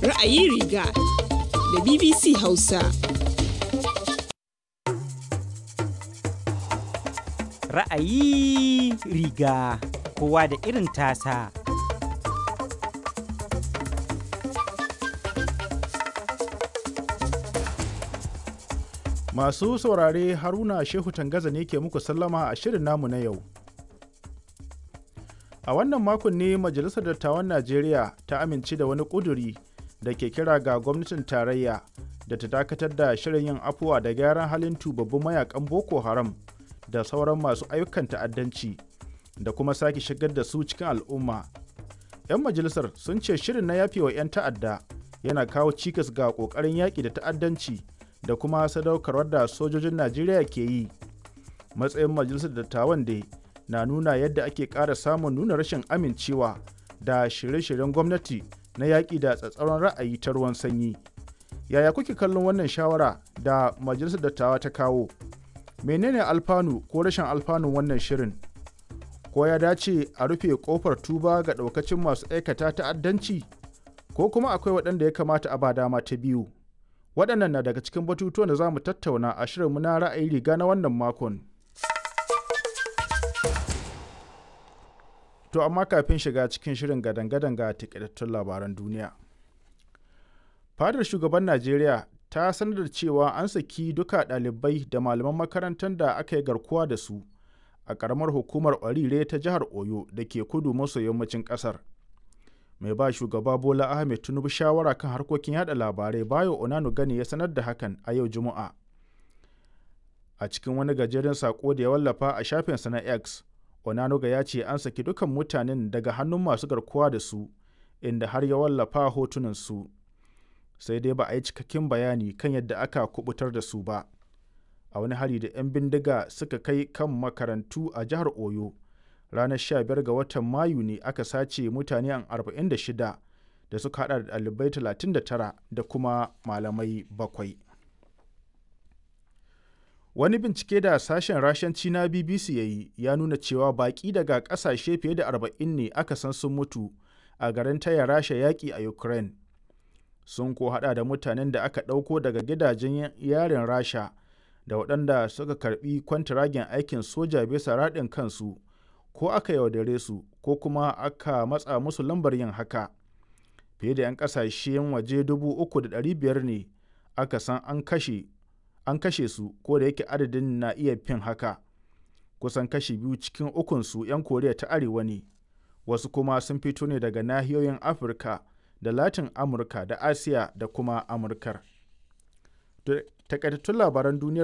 Ra'ayi riga da BBC Hausa. Ra'ayi riga kowa da irin tasa. Masu saurare Haruna Shehu Tangaza ne ke muku sallama a shirin namu na yau. A wannan makon ne Majalisar Dattawan Najeriya ta amince da wani ƙuduri da ke kira ga gwamnatin tarayya da ta dakatar da shirin yin afuwa da gyaran halin tubabbun mayakan Boko Haram da sauran masu ayyukan ta'addanci da kuma sake shigar da su cikin al'umma. 'Yan majalisar sun ce shirin na yafewa 'yan ta'adda yana kawo cikas ga ƙoƙarin yaƙi da ta'addanci da kuma sadaukarwar da sojojin Najeriya ke yi. Matsayin majalisar dattawan da na nuna yadda ake ƙara samun nuna rashin amincewa da shirye-shiryen gwamnati na yaƙi da tsatsauran ra'ayi ta ruwan sanyi. Yaya kuke kallon wannan shawara da majalisar dattawa ta kawo? Menene alfanu ko rashin alfanun wannan shirin? Ko ya dace a rufe ƙofar tuba ga ɗaukacin masu aikata ta'addanci? Ko kuma akwai waɗanda ya kamata a ba dama ta biyu? waɗannan na daga cikin batutuwan da za mu tattauna a shirinmu na ra'ayi riga na wannan makon. To amma kafin shiga cikin shirin gadan-gadan ga takaitattun labaran duniya. Fadar shugaban Najeriya ta sanar da cewa an saki duka ɗalibai da malaman makarantar da aka yi garkuwa da su a ƙaramar hukumar Orire ta jihar Oyo da ke kudu maso yammacin ƙasar. mai ba shugaba bola ahmed tinubu shawara kan harkokin yada labarai bayo onano gani ya sanar da hakan a yau juma'a a cikin wani gajeren sako da ya wallafa a shafinsa na x onanuga ya ce an saki dukan mutanen daga hannun masu garkuwa da su inda har ya wallafa hotunan su sai dai ba a yi cikakken bayani kan yadda aka kubutar da su ba a wani hari da 'yan bindiga suka kai kan makarantu a jihar oyo ranar 15 ga watan mayu ne aka sace mutane 46 da suka hada da ɗalibai 39 da kuma malamai bakwai. wani bincike da sashen rashanci na bbc ya yi ya nuna cewa baƙi daga ƙasashe fiye da 40 ne aka san sun mutu a garin taya rasha yaƙi a ukraine sun ko hada da mutanen da aka ɗauko daga gidajen yarin rasha da waɗanda suka karbi kwantiragen aikin soja bisa raɗin kansu ko aka yaudare su ko kuma aka matsa musu lambar yin haka fiye da 'yan kasashen waje 3,500 ne aka san an kashe an kashe su ko da yake adadin na iya fin haka kusan kashi biyu cikin ukunsu 'yan koriya ta arewa ne wasu kuma sun fito ne daga nahiyoyin afirka da latin amurka da asiya da kuma amurkar takaitattun labaran duniyar